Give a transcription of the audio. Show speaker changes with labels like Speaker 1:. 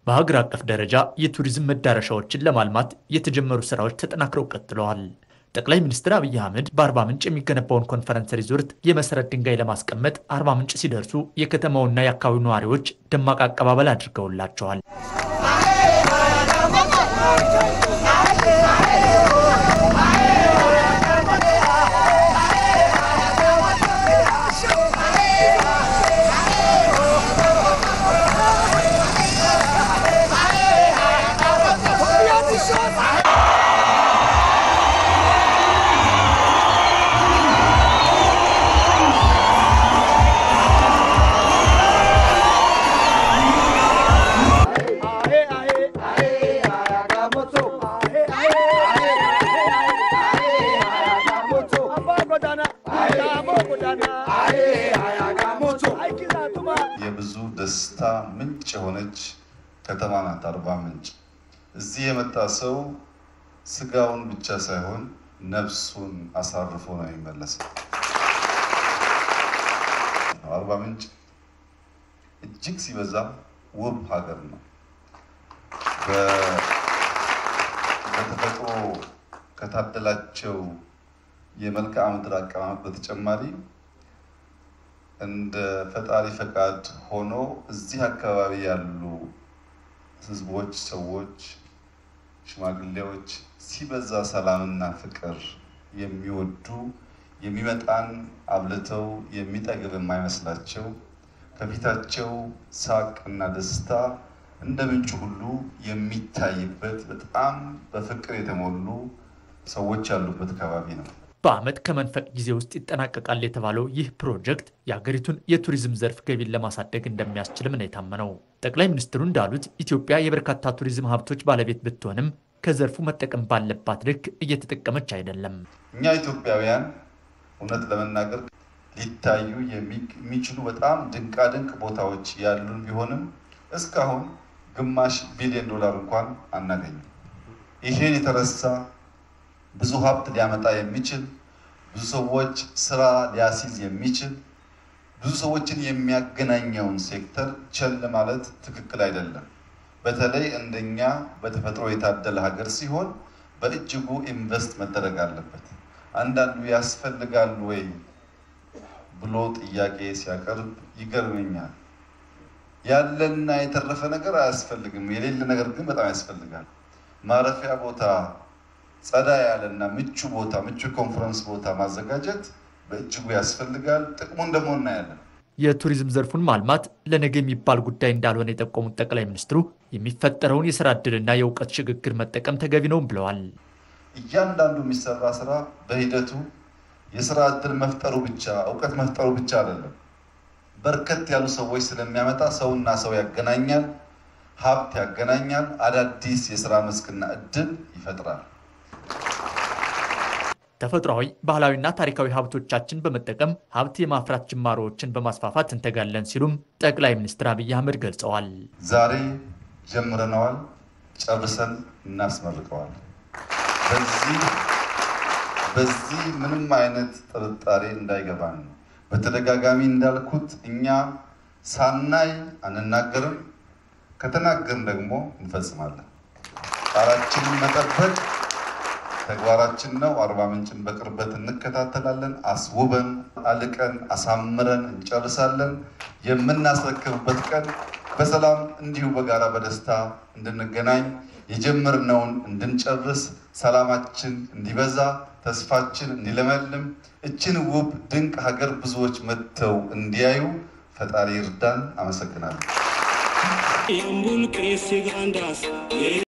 Speaker 1: በሀገር አቀፍ ደረጃ የቱሪዝም መዳረሻዎችን ለማልማት የተጀመሩ ስራዎች ተጠናክረው ቀጥለዋል። ጠቅላይ ሚኒስትር አብይ አህመድ በአርባ ምንጭ የሚገነባውን ኮንፈረንስ ሪዞርት የመሰረት ድንጋይ ለማስቀመጥ አርባ ምንጭ ሲደርሱ የከተማውና የአካባቢው ነዋሪዎች ደማቅ አቀባበል አድርገውላቸዋል።
Speaker 2: የብዙ ደስታ ምንጭ የሆነች ከተማ ናት አርባ ምንጭ። እዚህ የመጣ ሰው ስጋውን ብቻ ሳይሆን ነፍሱን አሳርፎ ነው የሚመለሰው። አርባ ምንጭ እጅግ ሲበዛ ውብ ሀገር ነው። በተፈጥሮ ከታደላቸው የመልክዓ ምድር አቀማመጥ በተጨማሪ እንደ ፈጣሪ ፈቃድ ሆኖ እዚህ አካባቢ ያሉ ሕዝቦች፣ ሰዎች፣ ሽማግሌዎች ሲበዛ ሰላምና ፍቅር የሚወዱ የሚመጣን አብልተው የሚጠግብ የማይመስላቸው ከፊታቸው ሳቅ እና ደስታ እንደ ምንጩ ሁሉ የሚታይበት በጣም በፍቅር የተሞሉ ሰዎች ያሉበት አካባቢ ነው።
Speaker 1: በዓመት ከመንፈቅ ጊዜ ውስጥ ይጠናቀቃል የተባለው ይህ ፕሮጀክት የሀገሪቱን የቱሪዝም ዘርፍ ገቢን ለማሳደግ እንደሚያስችልም ነው የታመነው። ጠቅላይ ሚኒስትሩ እንዳሉት ኢትዮጵያ የበርካታ ቱሪዝም ሀብቶች ባለቤት ብትሆንም ከዘርፉ መጠቀም ባለባት ልክ እየተጠቀመች አይደለም።
Speaker 2: እኛ ኢትዮጵያውያን እውነት ለመናገር ሊታዩ የሚችሉ በጣም ድንቃድንቅ ቦታዎች ያሉን ቢሆንም እስካሁን ግማሽ ቢሊዮን ዶላር እንኳን አናገኝም። ይሄን የተረሳ ብዙ ሀብት ሊያመጣ የሚችል ብዙ ሰዎች ስራ ሊያስይዝ የሚችል ብዙ ሰዎችን የሚያገናኘውን ሴክተር ቸል ማለት ትክክል አይደለም። በተለይ እንደኛ በተፈጥሮ የታደለ ሀገር ሲሆን በእጅጉ ኢንቨስት መደረግ አለበት። አንዳንዱ ያስፈልጋል ወይ ብሎ ጥያቄ ሲያቀርብ ይገርመኛል። ያለና የተረፈ ነገር አያስፈልግም፣ የሌለ ነገር ግን በጣም ያስፈልጋል። ማረፊያ ቦታ ጸዳ ያለና ምቹ ቦታ ምቹ ኮንፈረንስ ቦታ ማዘጋጀት በእጅጉ ያስፈልጋል። ጥቅሙን ደግሞ እናያለን።
Speaker 1: የቱሪዝም ዘርፉን ማልማት ለነገ የሚባል ጉዳይ እንዳልሆነ የጠቆሙት ጠቅላይ ሚኒስትሩ የሚፈጠረውን የስራ ዕድልና የእውቀት ሽግግር መጠቀም ተገቢ ነው ብለዋል።
Speaker 2: እያንዳንዱ የሚሰራ ስራ በሂደቱ የስራ ዕድል መፍጠሩ ብቻ እውቀት መፍጠሩ ብቻ አይደለም። በርከት ያሉ ሰዎች ስለሚያመጣ ሰውና ሰው ያገናኛል፣ ሀብት ያገናኛል፣ አዳዲስ የስራ መስክና እድል ይፈጥራል።
Speaker 1: ተፈጥሯዊ ባህላዊና ታሪካዊ ሀብቶቻችን በመጠቀም ሀብት የማፍራት ጅማሮዎችን በማስፋፋት እንተጋለን ሲሉም ጠቅላይ ሚኒስትር አብይ አህመድ ገልጸዋል።
Speaker 2: ዛሬ ጀምረነዋል፣ ጨርሰን እናስመርቀዋል። በዚህ በዚህ ምንም አይነት ጥርጣሬ እንዳይገባን ነው። በተደጋጋሚ እንዳልኩት እኛ ሳናይ አንናገርም፣ ከተናገርን ደግሞ እንፈጽማለን። ቃላችንን መጠበቅ ተግባራችን ነው። አርባ ምንጭን በቅርበት እንከታተላለን። አስውበን አልቀን አሳምረን እንጨርሳለን። የምናስረክብበት ቀን በሰላም እንዲሁ በጋራ በደስታ እንድንገናኝ የጀመርነውን እንድንጨርስ ሰላማችን እንዲበዛ ተስፋችን እንዲለመልም እችን ውብ ድንቅ ሀገር ብዙዎች መጥተው እንዲያዩ ፈጣሪ ይርዳን። አመሰግናለሁ።